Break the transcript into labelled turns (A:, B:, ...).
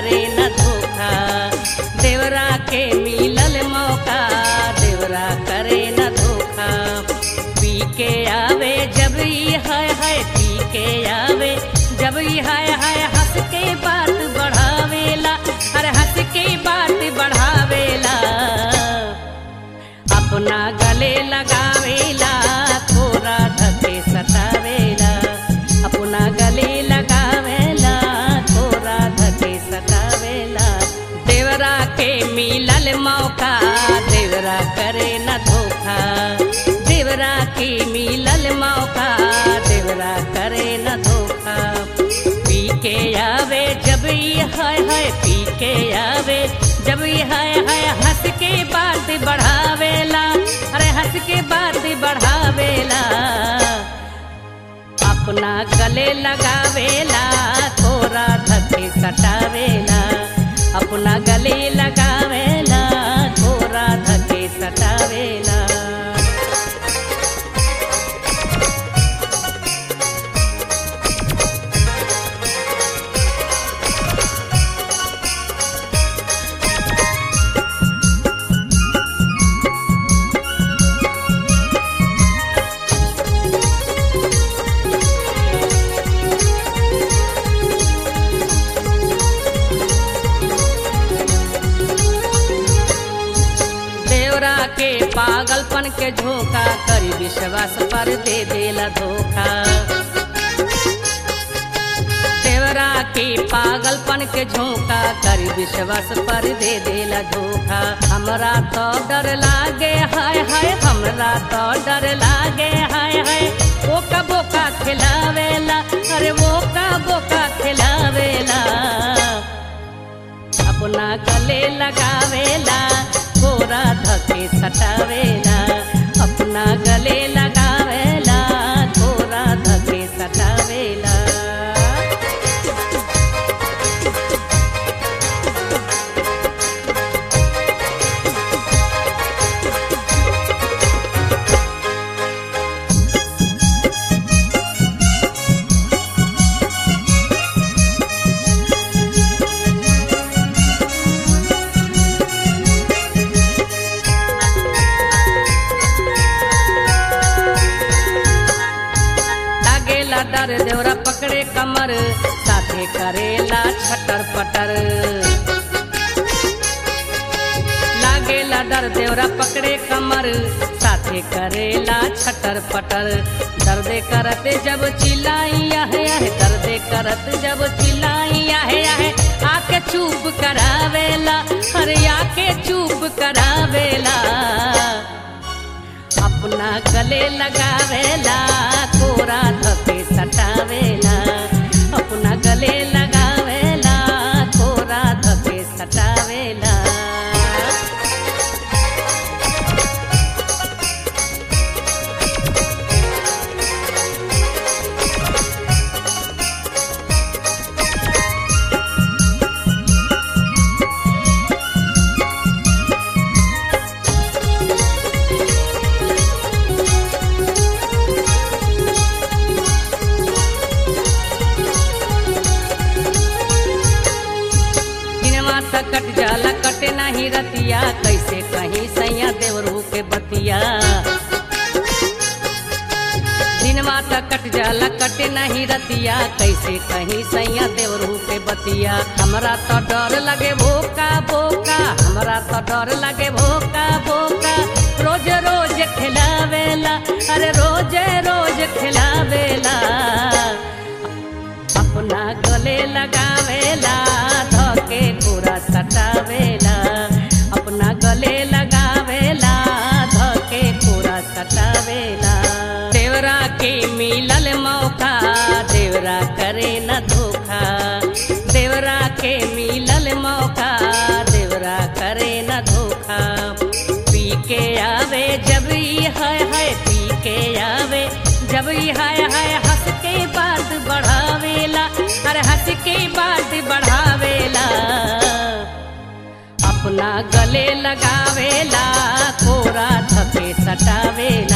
A: करे न धोखा देवरा के मिलल मौका देवरा करे न धोखा पी के आवे जब ई है है पी के आवे जब ई है है हंस के बात बढ़ावेला अरे हंस के बात बढ़ावेला अपना गले लगावेला थोड़ा धके सतावेला अपना गले लगावेला थोड़ा धके सतावेला देवरा के मिलल मौका देवरा करे न धोखा देवरा के मिलल मौका देवरा करे न धोखा पी के आवे जब ई है है पी के आवे जब ई है है हंस के बात बढ़ावेला अरे हंस के बात बढ़ावेला अपना गले लगावेला थोड़ा धके सटावेला अपना गले लगावेला थोड़ा धके सटावेला देवरा के पागलपन के झोंका करी विश्वास पर दे देला धोखा देवरा के पागलपन के झोंका करी विश्वास पर दे देला धोखा हमरा तो डर लागे हाय हाय हमरा तो डर लागे हाय हाय वो का बोका खिलावेला अरे वो का बोका खिलावेला अपना गले लगावेला गोरा धके सटावेला अपना गले लगावेला गोरा धके सटावेला लागेला डर देवरा पकड़े कमर साथे करेला छटर पटर लागेला डर देवरा पकड़े कमर साथे करेला छटर पटर दर्दे करते जब चिल्लाई आहे आहे दर्दे करत जब चिल्लाई आहे आहे आके चुप करावेला अरे आके चुप करावेला अपना गले लगावेला कोरा धके सटावेला अपना गले लगावेला कोरा धके सटावेला दिनवा तक कट जाला कटे नाही रतिया कैसे कहीं सैया देवरू के बतिया दिनवा तक कट जाला कटे नहीं रतिया कैसे कहीं सैया देवरू के बतिया हमरा तो डर लगे भोका भोका हमरा तो डर लगे भोका भोका रोज रोज खिलावेला अरे रोज रोज खिलावेला अपना गले लगावेला धके पूरा सटावेला अपना गले लगावेला धके पूरा सटावेला देवरा के मिलल मौका देवरा करे न धोखा देवरा के मिलल मौका देवरा करे न धोखा पी के आवे जब ई है है पी के आवे जब ई है है हंस के बात बढ़ावेला अरे हंस के बात बढ़ावेला अपना गले लगावेला कोरा धके सटावेला